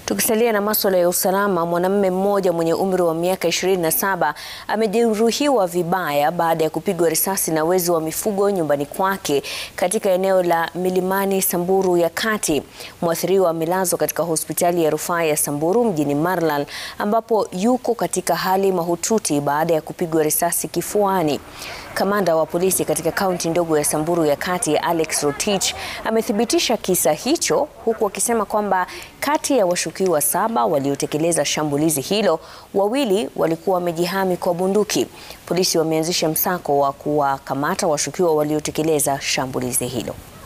Tukisalia na masuala ya usalama, mwanamume mmoja mwenye umri wa miaka 27 amejeruhiwa vibaya baada ya kupigwa risasi na wezi wa mifugo nyumbani kwake katika eneo la Milimani, Samburu ya Kati. Mwathiriwa amelazwa katika hospitali ya rufaa ya Samburu mjini Marlal ambapo yuko katika hali mahututi baada ya kupigwa risasi kifuani. Kamanda wa polisi katika kaunti ndogo ya Samburu ya Kati, Alex Rotich, amethibitisha kisa hicho huku akisema kwamba kati ya washukiwa saba waliotekeleza shambulizi hilo, wawili walikuwa wamejihami kwa bunduki. Polisi wameanzisha msako wa kuwakamata washukiwa waliotekeleza shambulizi hilo.